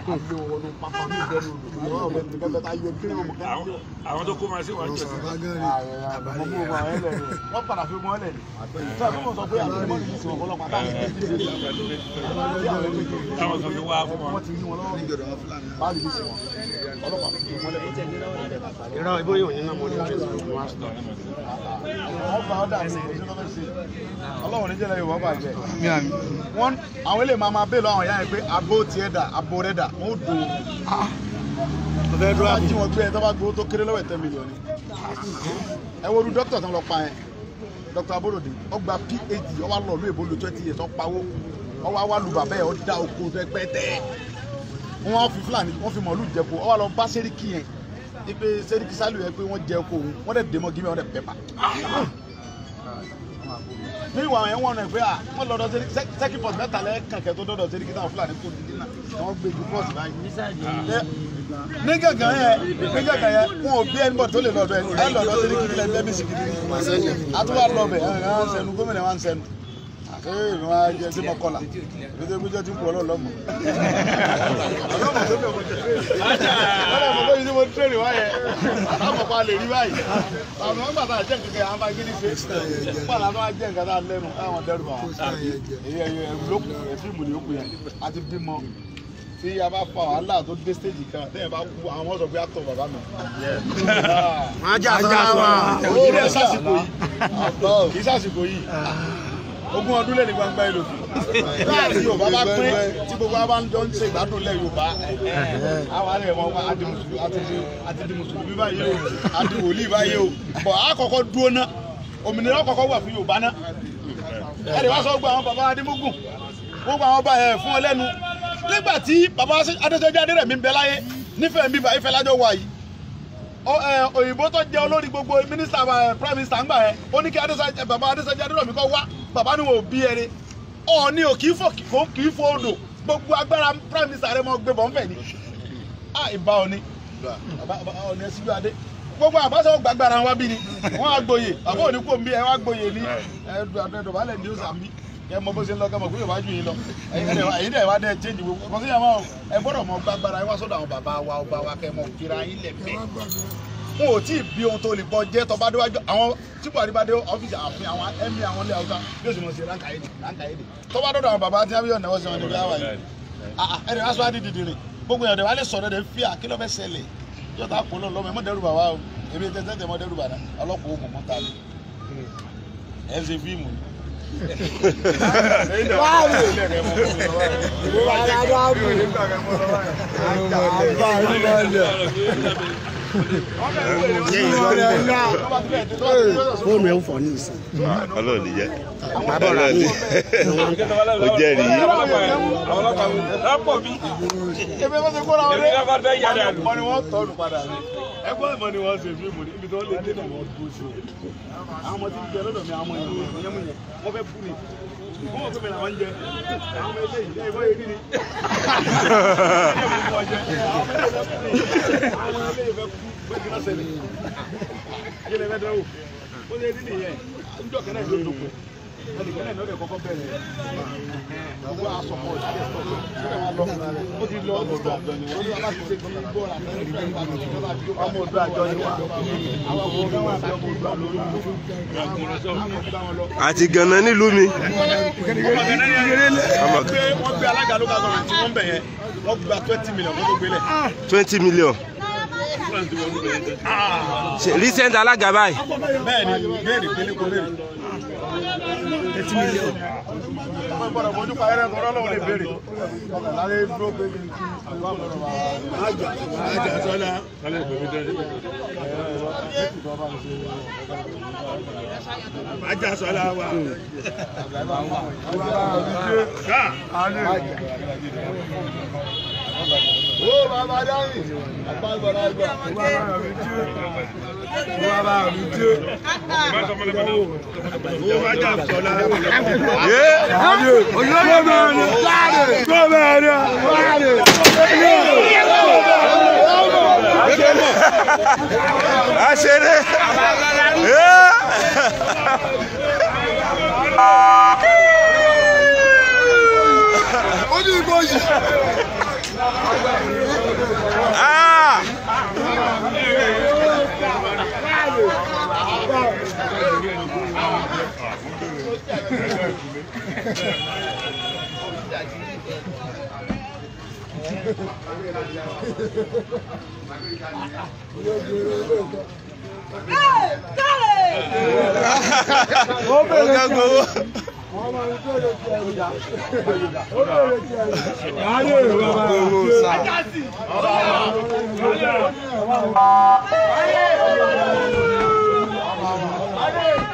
àgbé wọn wọnú pápá ní ìdẹ́nu odò ìwọ́n ọ̀bẹ nìkan bẹ́ẹ̀ tá yọ kí ni wọn mọ̀ ká ní yọ. àwọn tó kó máa ṣe wà jọ sí. wọ́n padà fi wọn lẹ̀ ní. sọ fún wọn sọ pé àbúrò mọ́ni yìí sì wọn fọlọ́pàá táwọn ti ti dé táwọn kan fi wá fún wọ́n wọn. ti rí wọn lọ́wọ́ báyìí yìí sì wọn ọlọ́pàá fi wọn lẹ̀ irọ́ ibó yóò ní náà mo ní facebook wọn sọ. wọ́n bá ọ́ dàbí ìgbésí lọ́fẹ́ sí ọlọ́run ní jẹ́lẹ̀ yorùbá bàjẹ́ wọ́n àwọn eléyìí máa máa bẹ́ẹ̀ lọ àwọn ìyá yẹn pé abo tiẹ̀ dà abo rẹ̀ dà wọ́n ó do ọ̀fẹ́ tó bá jí wọn gbé ẹ tó bá gbowó tó kéré lọ́wọ́ ẹ̀ ten million ni ẹ wo olú dókítà tó ń lọ pa yẹn dókítà aborode ó gba phd ó wá lọ lóye bolo twenty years ó pawó ó wá wá lu bàbá yẹn ó dá oko pẹ́pẹ́tẹ́ wọ́n wá fi fúlàní wọ́n fi mọ̀ọ́lù jẹ̀kọ́ ó wá lọ bá sẹ́ríkì yẹn ipe sẹ́ríkì sálù yẹn pé wọ́n jẹ oko òun wọ́n dẹ̀ dèmọ́ gímẹ̀ wọ́n dẹ̀ pẹ́pà ní ìwà yẹn wọ́n rẹ̀ pé à wọ́n lọ́dọ̀ sẹ́ríkì sẹ́kì pọ̀t mẹ́ta lẹ́ kànkẹ́ tó dọ́dọ̀ sẹ́ríkì táwọn fúlàní kò dídí náà wọ́n gbé ju pọ́ọ̀sì báyìí ní gàngàn yẹn ní gàngàn yẹn wọn ò bí ẹnibọ̀ tó lè lọ́dọ̀ ẹ ẹ lọ́dọ̀ sẹ́ríkì nílẹ̀ lẹ́mí sìkìdì ní àtúwà lọ́bẹ̀ ẹ̀ ẹ̀ ń sẹnu gómìnà wa ń sẹnu ee mi wá jẹ sí mọ́kànlá èmi tó gbéjọ́ tí ń kú ọlọ́ọ̀lọ́mọ. ọlọ́mọ tó bẹ̀ mo jẹ ọlọ́mọ tó yìí tí mo tẹ̀lé wáyẹ àmọ̀ pa lè rí báyìí àwọn ọmọ gbàtà jẹ́ nǹkan kan àwọn bá gidi ṣe pàlà tó wá jẹ́ nǹkan tá a lẹ́nu àwọn dẹ́rù bá wọn. èyí ẹ̀yẹ ẹ̀rù ló kù ẹ̀ fíìmù ni ó kù yẹn a ti bímọ tí a bá fa wàhálà tó dé stage kan tẹ́yìn bá kú àwọn ọ̀sọ̀ bí a tọ̀ bàbá mi. wọn á jà sọ́wọ́ ó rẹ̀ sásìkò yìí kì í sásìkò yìí ogún ọdún lẹ́ni gbangba ìlò láti yorùbá bá pín tí gbogbo wa bá ń jọ ń ṣe ìgbádùn lẹ yorùbá àwọn àlẹ wọn wá adi mùsùlùmí àti di mùsùlùmí báyìí o àti wòlíì báyìí o bọ̀ àkọ́kọ́ dúró ná òmìnira kọ́kọ́ wà fún yorùbá ná ẹ̀rì wá sọ gbogbo àwọn bàbá adémógún gbogbo àwọn ọba ẹ̀ fún ọ lẹ́nu nígbà tí bàbá adéṣẹ́jọ́ adérẹ̀mí ń bẹ láyé nífẹ̀ẹ́ mi báyìí fẹ́ lájọ́ wà yìí òyìnbó tó jẹ́ olórí gbogbo mínísítà prime minister ń gbà yẹn ó ní kí adéṣẹ́jọ́ bàbá adéṣẹ́jọ́ adérẹ̀mí kọ́ wá bàbá ni wọn ò bí ẹni ọ̀ọ́ni ò kì í fò kì í fò odò gbogbo agbára prime minister rẹ mọ gbé bọ̀ ń fẹ̀ ni a ìbá ọ̀ni ọ̀ni ẹ síjú adé gbogbo àbáṣọ gbàgbára wa bí ni wọn á gboyè bàbá òní kò ń bí ẹ wá gboyè ní ẹdùnbalẹ̀ ní ọ̀sán bí kẹ mọ bó ṣe ń lọ kẹ mọ pé yorùbá ju yín lọ ẹ̀yin dẹ̀ wá dẹ̀ change gbogbo kò sí yàrá ẹ gbọ́dọ̀ mọ gbàgbára ẹ wá sọ́dọ̀ àwọn bàbá wa ọba wa kẹ mọ kíra yín lẹ̀ bẹ́ẹ̀ wọn ò tí ì bí ohun tó lè bọ jẹ tọba déwájú àwọn tí buhari bá dé ọfíìsì àfin àwọn ẹmí àwọn ilé haúsá yóò sì mọ sí ránkà yìí ránkà yìí tọba dọdọ àwọn bàbá tí wọn yóò náwó sí wọn níbi àwà yìí ẹni wàá sọ wá di dìdìrì gbogbo èèyàn dẹ̀ wá lè sọ̀rọ̀ dẹ̀ fi à kí ló fẹ́ ṣẹlẹ̀ yóò tá a kó lọ́ọ́ mọ́ dẹ́rù bàbá o èmi tẹ́ tẹ́ mọ́ dẹ́rù bàbá ọlọ́pàá ó mọ̀ ta ni ẹ̀ ń ṣe fíìmù ni. fóònù ẹ̀ ń fọ̀ ní ìsìn. ọlọ́run ní jẹ́ ọlọ́run ní ó jẹ́rìí àwọn ọlọ́pàá mi lápọ̀ mi. ebi wọ́n ti kó ra wọlé Èmi náà bá fẹ́ yára lù. mọ ni wọ́n tọ́nu padà ní ẹgbẹ́ ìmọ̀ ni wọ́n ṣe fíìmù ní ibi tí wọ́n lè dé náà wọ́n dúró sí o àwọn ọmọ tí ń jẹ lọ́dọ̀ mi àwọn ọmọ yẹn wọ́n yẹn mú yẹn wọ́n fẹ́ fún mi wọ́n mọ̀ pé mi làwọn ń jẹ àwọn ọmọ eléyìí ẹ̀ wọ́n yé rí ni àwọn ọmọ eléyìí fẹ́ kú bẹ́ẹ̀ kí wọ́n ṣẹlẹ̀ kí lè fẹ́ dẹ́wò ó lè rí nìyẹn níjọ́ kẹ́nẹ́ ló dókun ẹnì kẹ́nẹ́ ló dẹ̀ kọ́kọ́ bẹ̀rẹ̀ gbogbo asọ̀kọ̀ ìṣẹ̀lẹ̀ sọ̀tọ̀ ó ti lọ ọdún tó àjọ ni wọ́n bá ti ṣe kí gbọ́ ọ̀la ọmọ ọdún àjọ ni wọ́n àwọn ọmọ ọdún àjọ ọmọ ọdún àjọ ni wọ́n. àti gànà nílùú mi wọ́n gbé wọ́n gbé alága ló ká sọ̀rọ̀ tí wọ́n bẹ̀ yẹn wọ́n gba twenty million kó tó gbélé. twenty million Ṣe recent alága báyìí bẹ́ẹ̀ ni béèrè pélé kó béèrè. eighty million. wọ́n gbọ́dọ̀ fojú pa ẹrẹ́ tọ́lọ́ lọ́wọ́ lè béèrè. lálẹ́ dúró pé mi àgbà gbọ́dọ̀ bá àjà àjà sọ́lá. àjà sọ́lá wa. Ó bàbá dáhùn. Àgbà gbọ́dọ̀ àgbà. Bàbá mi jó. Ó bá jà sọ́lá. àṣeré Ojú ìgbò yìí. ó ká gbowó. gbowó sá.